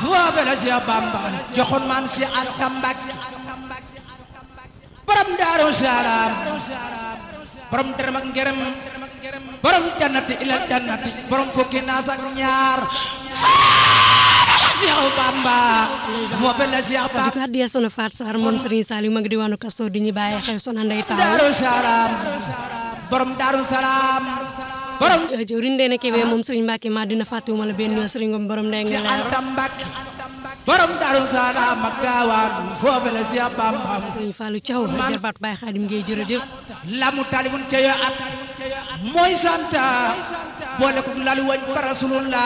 foofe la Seex Bamba joxoon maam si Anta Mbàkke borom daaru salaam borom dërëm ak ngërëm borom jannati ilal jannati borom fukki naas ak ñaar foofe la Seex Bamba foofe la Seex di Bamba ko addiya sono Faat Sarr moom Serigne Saliou ma ngi diwaanu Kasto di ñu bàyyi xel sona ndey taaw daaru salaam borom daaru salaam borom jëwriñ Ndeye Kébé moom Serigne Mbacke maa dina fàttewuma la benn yoon Serigne Ngom borom ndey si nga leer Anta Mbàkke borom daaru salaam ak gaawaan foofe la Seex Bamba Serigne Fallou Thiaw jarbaat Baye Khadim Gueye jërëjëf lamu talifun ca yo at mooy santa boole ko lalu wañ para rasulullah